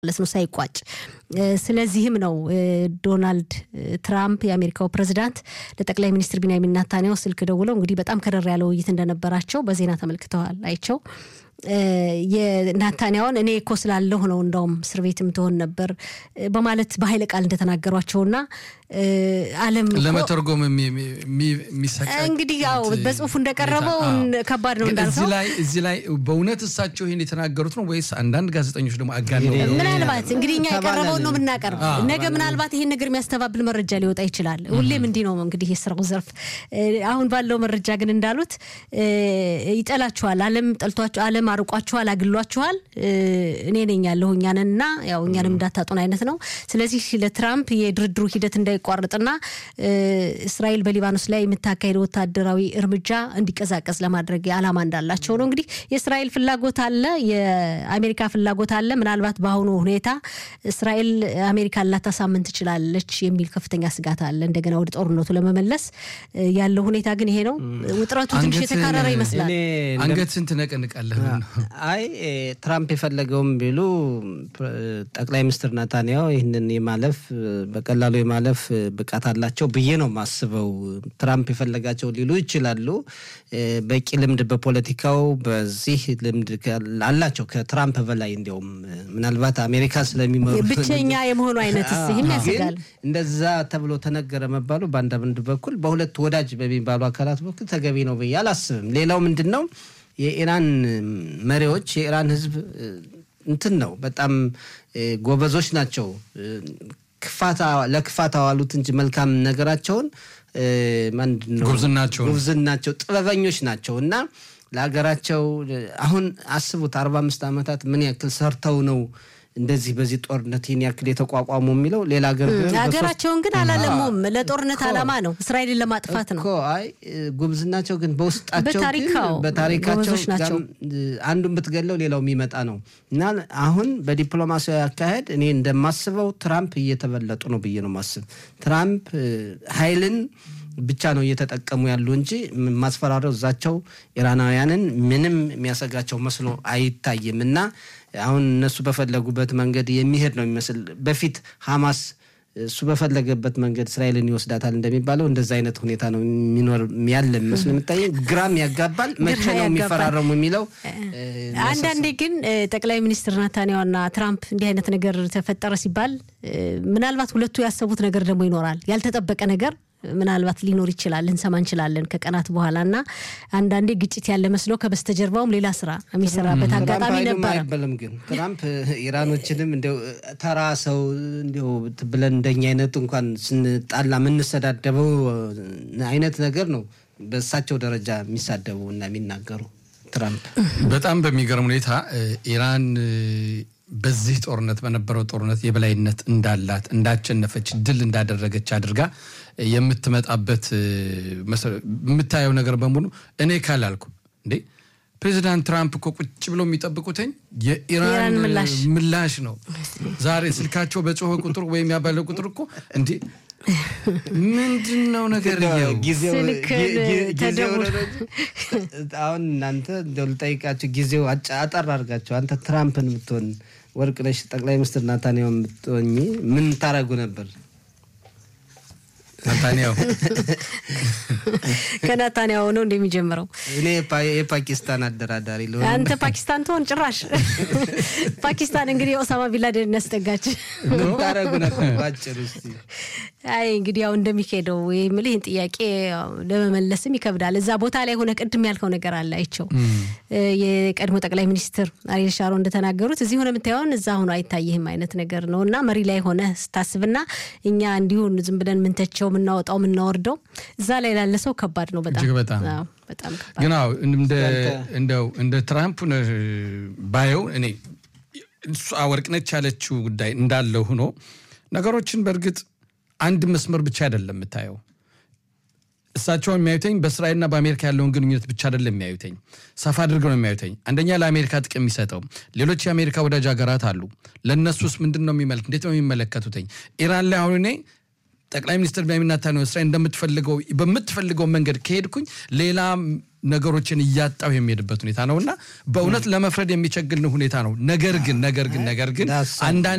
ማለት ነው ሳይቋጭ። ስለዚህም ነው ዶናልድ ትራምፕ የአሜሪካው ፕሬዚዳንት ለጠቅላይ ሚኒስትር ቢንያሚን ናታንያሁ ስልክ ደውለው እንግዲህ በጣም ከረር ያለ ውይይት እንደነበራቸው በዜና ተመልክተዋል አይቸው የናታንያውን እኔ እኮ ስላለሁ ነው እንዳውም እስር ቤት የምትሆን ነበር በማለት በኃይለ ቃል እንደተናገሯቸውና ዓለም ለመተርጎም የሚሰቃ እንግዲህ ያው በጽሁፉ እንደቀረበው ከባድ ነው እንዳልከው። እዚህ ላይ በእውነት እሳቸው ይህን የተናገሩት ነው ወይስ አንዳንድ ጋዜጠኞች ደግሞ አጋነው? ምናልባት እንግዲህ እኛ የቀረበውን ነው የምናቀርብ። ነገ ምናልባት ይሄን ነገር የሚያስተባብል መረጃ ሊወጣ ይችላል። ሁሌም እንዲህ ነው እንግዲህ የስራው ዘርፍ። አሁን ባለው መረጃ ግን እንዳሉት ይጠላችኋል፣ ዓለም ጠልቷቸው፣ ዓለም አርቋችኋል፣ አግሏችኋል፣ እኔ ነኝ ያለሁ እኛንና ያው እኛንም እንዳታጡን አይነት ነው። ስለዚህ ለትራምፕ የድርድሩ ሂደት እንዳይቋረጥና እስራኤል በሊባኖስ ላይ የምታካሄደው ወታደራዊ እርምጃ እንዲቀዛቀዝ ለማድረግ ዓላማ እንዳላቸው ነው። እንግዲህ የእስራኤል ፍላጎት አለ፣ የአሜሪካ ፍላጎት አለ። ምናልባት በአሁኑ ሁኔታ እስራኤል አሜሪካን ላታሳምን ትችላለች የሚል ከፍተኛ ስጋት አለ። እንደገና ወደ ጦርነቱ ለመመለስ ያለው ሁኔታ ግን ይሄ ነው። ውጥረቱ ትንሽ የተካረረ ይመስላል። አንገትን ትነቀንቃለህ። አይ ትራምፕ የፈለገውም ቢሉ ጠቅላይ ሚኒስትር ናታንያሁ ይህንን የማለፍ በቀላሉ የማለፍ ብቃት አላቸው ብዬ ነው የማስበው። ትራምፕ የፈለጋቸው ሊሉ ይችላሉ። በቂ ልምድ በፖለቲካው በዚህ ልምድ አላቸው ከትራምፕ በላይ እንዲያውም ምናልባት አሜሪካ ስለሚመሩ ብቸኛ የመሆኑ አይነት ይህም ያስጋል። እንደዛ ተብሎ ተነገረ መባሉ በአንዳንድ በኩል በሁለት ወዳጅ በሚባሉ አካላት በኩል ተገቢ ነው ብዬ አላስብም። ሌላው ምንድን ነው የኢራን መሪዎች የኢራን ሕዝብ እንትን ነው በጣም ጎበዞች ናቸው። ክፋታ ለክፋት አዋሉት እንጂ መልካም ነገራቸውን ምንድን ነው ጉብዝናቸው ጉብዝናቸው ጥበበኞች ናቸው እና ለሀገራቸው አሁን አስቡት አርባ አምስት ዓመታት ምን ያክል ሰርተው ነው እንደዚህ በዚህ ጦርነት ይህን ያክል የተቋቋሙ የሚለው ሌላ ሀገር ሀገራቸውን ግን አላለሙም። ለጦርነት ዓላማ ነው፣ እስራኤልን ለማጥፋት ነው። አይ ጉብዝናቸው ግን በውስጣቸው በታሪካው በታሪካቸው ጎበዞች ናቸው። አንዱን ብትገለው ሌላው የሚመጣ ነው እና አሁን በዲፕሎማሲያዊ አካሄድ እኔ እንደማስበው ትራምፕ እየተበለጡ ነው ብዬ ነው ማስብ። ትራምፕ ኃይልን ብቻ ነው እየተጠቀሙ ያሉ እንጂ ማስፈራሪያው እዛቸው ኢራናውያንን ምንም የሚያሰጋቸው መስሎ አይታይም እና አሁን እነሱ በፈለጉበት መንገድ የሚሄድ ነው የሚመስል በፊት ሐማስ እሱ በፈለገበት መንገድ እስራኤልን ይወስዳታል እንደሚባለው እንደዛ አይነት ሁኔታ ነው የሚኖር ያለ መስሎ የሚታየ ግራም ያጋባል። መቼ ነው የሚፈራረሙ የሚለው አንዳንዴ ግን ጠቅላይ ሚኒስትር ናታንያሁና ትራምፕ እንዲህ አይነት ነገር ተፈጠረ ሲባል ምናልባት ሁለቱ ያሰቡት ነገር ደግሞ ይኖራል ያልተጠበቀ ነገር ምናልባት ሊኖር ይችላል ልንሰማ እንችላለን ከቀናት በኋላ እና አንዳንዴ ግጭት ያለ መስሎ ከበስተጀርባውም ሌላ ስራ የሚሰራበት አጋጣሚ ነበረ። አይበልም ግን ትራምፕ ኢራኖችንም እንዲያው ተራ ሰው እንዲያው ብለን እንደኛ አይነቱ እንኳን ስንጣላ የምንሰዳደበው አይነት ነገር ነው በእሳቸው ደረጃ የሚሳደቡ እና የሚናገሩ ትራምፕ በጣም በሚገርም ሁኔታ ኢራን በዚህ ጦርነት በነበረው ጦርነት የበላይነት እንዳላት እንዳቸነፈች ድል እንዳደረገች አድርጋ የምትመጣበት የምታየው ነገር በሙሉ እኔ ካላልኩ እንዴ ፕሬዚዳንት ትራምፕ እኮ ቁጭ ብለው የሚጠብቁትኝ የኢራን ምላሽ ነው። ዛሬ ስልካቸው በጮኸ ቁጥር ወይም ያባለ ቁጥር እኮ እንዴ ምንድን ነው ነገር አሁን እናንተ እንደው ልጠይቃችሁ፣ ጊዜው አጠር አድርጋቸው። አንተ ትራምፕን የምትሆን ወርቅነሽ ጠቅላይ ሚኒስትር ናታንያሁ የምትሆኝ ምን ታደርጉ ነበር? ናታንያሁ ከናታንያሁ ነው እንደሚጀምረው። እኔ የፓኪስታን አደራዳሪ ልሆን። አንተ ፓኪስታን ትሆን ጭራሽ። ፓኪስታን እንግዲህ ኦሳማ ቢንላደን ያስጠጋች። ምን ታደርጉ ነበር ባጭሩ እስኪ? አይ እንግዲህ ያው እንደሚካሄደው የምልህ ይህን ጥያቄ ለመመለስም ይከብዳል። እዛ ቦታ ላይ ሆነ ቅድም ያልከው ነገር አለ አይቸው የቀድሞ ጠቅላይ ሚኒስትር አሪል ሻሮ እንደተናገሩት እዚህ ሆነ የምታየውን እዛ ሆኖ አይታይህም አይነት ነገር ነው እና መሪ ላይ ሆነ ስታስብና እኛ እንዲሁን ዝም ብለን ምንተቸው የምናወጣው የምናወርደው እዛ ላይ ላለ ሰው ከባድ ነው። በጣም እጅግ በጣም በጣም ከባድ ግን አዎ እንደው እንደ ትራምፕ ባየው እኔ እሷ ወርቅነች ያለችው ጉዳይ እንዳለ ሆኖ ነገሮችን በእርግጥ አንድ መስመር ብቻ አይደለም የምታየው። እሳቸው የሚያዩተኝ በእስራኤልና በአሜሪካ ያለውን ግንኙነት ብቻ አይደለም የሚያዩተኝ፣ ሰፋ አድርገው ነው የሚያዩተኝ። አንደኛ ለአሜሪካ ጥቅም የሚሰጠው ሌሎች የአሜሪካ ወዳጅ ሀገራት አሉ። ለእነሱስ ምንድን ነው የሚመለክ እንዴት ነው የሚመለከቱትኝ? ኢራን ላይ አሁን እኔ ጠቅላይ ሚኒስትር ቤንያሚን ኔታንያሁ እስራኤል እንደምትፈልገው በምትፈልገው መንገድ ከሄድኩኝ ሌላ ነገሮችን እያጣው የሚሄድበት ሁኔታ ነው እና በእውነት ለመፍረድ የሚቸግል ሁኔታ ነው። ነገር ግን ነገር ግን ነገር ግን አንዳንድ